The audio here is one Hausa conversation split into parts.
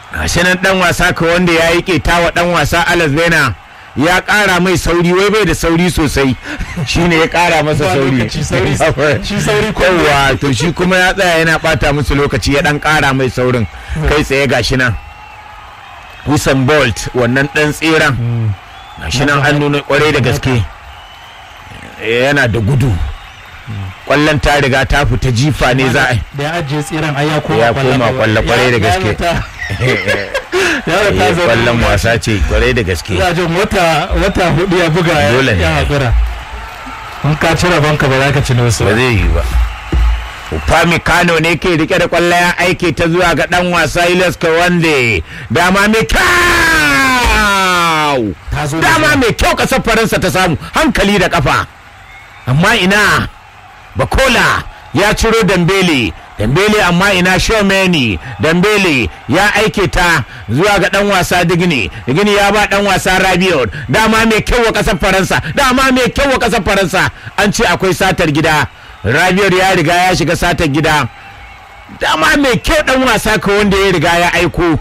gashi nan dan wasa ka wanda ya yi keta wa dan wasa Alex Bena ya kara mai sauri wai bai da sauri sosai shine ya kara masa Ba sauri lokaci, sauri- shi sauri ko- yawa to shi kuma ya tsaya yana bata musu lokaci ya dan kara mai saurin kai tsaye gashi nan Usain Bolt wannan dan tseren gashi nan an nuna kwarai da gaske yana da gudu kwallon ta riga ta fita jifa ne za a yi da ya ajiye tseren ai ya koma Ya koma kwallo kwarai da gaske. ya da ta Eh, zo kwallon wasa ce kwarai da gaske ya jin wata wata hudu ya buga ya Dole ne. ya hakura in ka cire banka ba za ka ci wasu ba zai yi ba Upami Kano ne ke rike da kwallo ya aike ta zuwa ga dan wasa Ilyas Kawande dama mai kyau ta zo da dama mai kyau kasar Faransa ta samu hankali da kafa amma ina Bakola ya ciro Dambele Dambele amma ina Shomeni Dambele ya aike ta zuwa ga dan wasa Digini Digini ya ba dan wasa Rabiot dama mai kyau wa kasar Faransa dama mai kyau wa kasar Faransa an ce akwai satar gida Rabiot ya riga ya shiga satar gida dama mai kyau dan wasa ka wanda ya riga ya aiko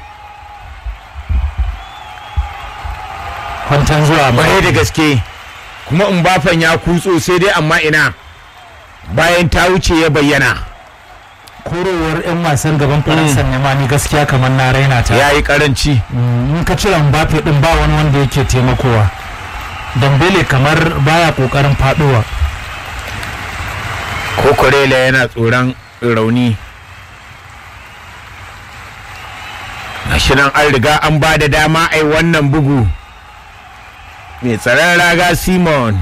kwantan zuwa ba kwarai da gaske kuma Mbafan ya kutso sai dai amma ina bayan ta wuce ya bayyana korowar yan wasan gaban faransa ne ma ni gaskiya kamar na raina ta ya yi karanci Mm, in ka cire mbappe din ba wani wanda yake taimakowa dambele kamar baya kokarin faduwa ko Korela yana tsoron rauni gashi nan an riga an ba da dama ai wannan bugu mai tsaron raga simon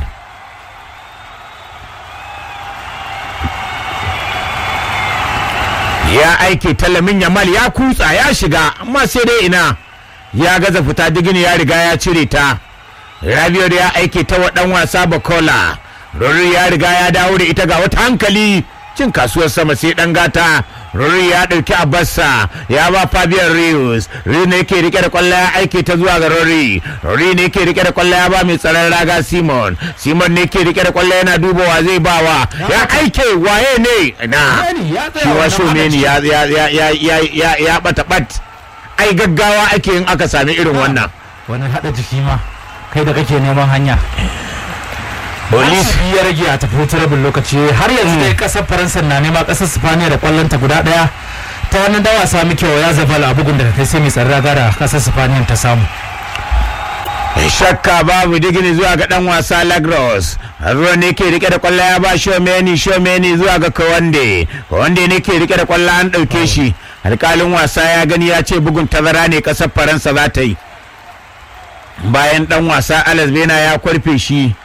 ya aike talamin yamal ya kutsa ya shiga amma sai dai ina ya gaza fita digini ya riga ya cire ta Rabiot ya aike ta wa dan wasa Bakola. Rory ya riga ya dawo da ita ga wata hankali cin kasuwar sama sai dan gata. Rory ya dauki Abassa ya ba Fabian Rios. Rios ne yake rike da kwallo ya aike ta zuwa ga Rory. Rory ne yake rike da kwallo ya ba mai tsaron raga Simon. Simon ne yake rike da kwallo yana dubawa zai bawa. Ya aike waye ne? Na. Shomeni ya tsaya Shi wa wannan Shomeni ya ya ya ya ya ya ya bata bat. Ai gaggawa ake yin aka sami irin wannan. wani hada jiki ma kai da kake neman hanya Police Asibi ya rage a tafi wutar rabin lokaci har yanzu dai kasar faransa na nema kasar sifaniya da kwallonta guda daya ta wani dawa sami kyau ya zabala a bugun da kai sai mai tsarra gara kasar sifaniya ta samu shakka babu digini zuwa ga dan wasa lagros ruwa ne ke rike da kwallo ya ba shomeni shomeni zuwa ga kawande kawande ne ke rike da kwallo an ɗauke shi alkalin wasa ya gani ya ce bugun tazara ne ƙasar faransa za ta yi bayan dan wasa alex bena ya kwarfe shi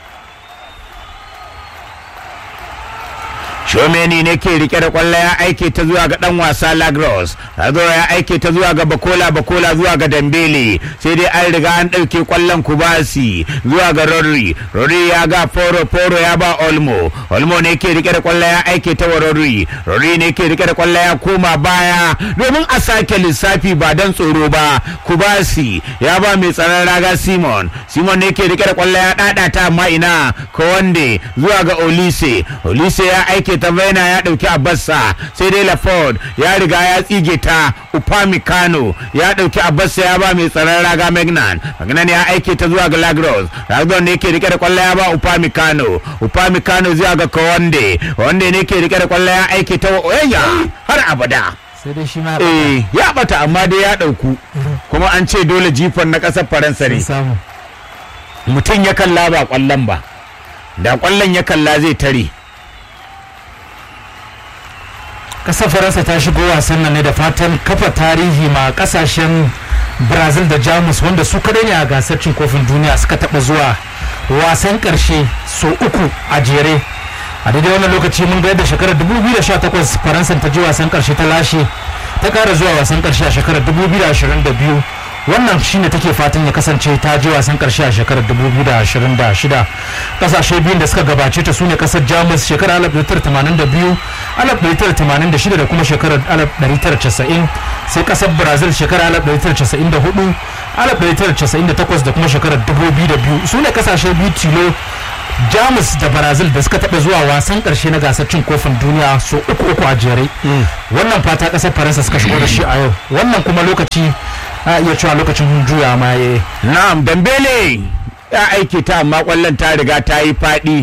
Shomeni ne ke rike da kwallo ya aike ta zuwa ga dan wasa Lagros. Razo ya aike ta zuwa ga Bakola Bakola zuwa ga Dambele. Sai dai an riga an dauke kwallon Kubasi zuwa ga Rodri. Rodri ya ga Foro Foro ya ba Olmo. Olmo ne ke rike da kwallo ya aike ta wa Rodri. Rodri ne ke rike da kwallo ya koma baya domin a sake lissafi ba dan tsoro ba. Kubasi ya ba mai tsaron raga Simon. Simon ne ke rike da kwallo ya dada ta amma ina Kowande zuwa ga Olise. Olise ya aike ta Vena ya dauki Abassa sai dai Laford ya riga ya tsige ta Upamecano ya dauki Abassa ya ba mai tsaron raga Magnan. Magnan ya aike ta zuwa ga Lagros. Lagros ne ke rike da kwallo ya ba Upamecano. Upamecano zuwa ga Kowande. Kowande ne ke rike da kwallo ya aike ta wa Oyayya har abada. sai dai shi ma Eh ya bata amma dai ya dauku kuma an ce dole jifan na kasar Faransa ya ne. samu mutum ya kalla ba kwallon ba da kwallon ya kalla zai tare kasar faransa ta shigo wasan nan ne da fatan kafa tarihi ma kasashen brazil da jamus wanda su kadai ne a gasar cin kofin duniya suka taba zuwa wasan karshe so uku a jere a daidai wannan lokaci mun ga yadda shekarar 2018 faransa ta ji wasan karshe ta lashe ta kara zuwa wasan karshe a shekarar 2022 wannan shine take fatan ya kasance ta je wasan karshe a shekarar 2026 kasashe biyun da suka gabace ta sune kasar jamus shekarar 1982 1986 da kuma shekarar 1990 sai kasar brazil shekarar 1994 1998 da kuma shekarar 2002 su ne kasashe biyu tilo jamus da brazil da suka taɓa zuwa wasan ƙarshe na gasar cin kofin duniya so uku uku a jere wannan fata ƙasar faransa suka shigo da shi a yau wannan kuma lokaci a iya cewa lokacin juya ma ya na'am dambele ya aiki ta amma kwallon ta riga ta yi faɗi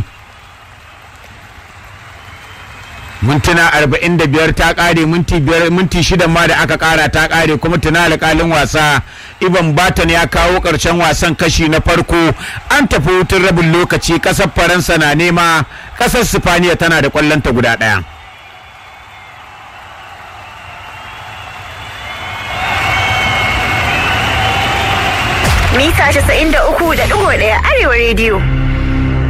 mintuna 45 ta kare minti biyar minti shida ma da aka kara ta kare kuma tuna alƙalin wasa iban batan ya kawo ƙarshen wasan kashi na farko an tafi hutun rabin lokaci ƙasar faransa na nema ƙasar sifaniya tana da ƙwallonta guda ɗaya mita 93.1 arewa rediyo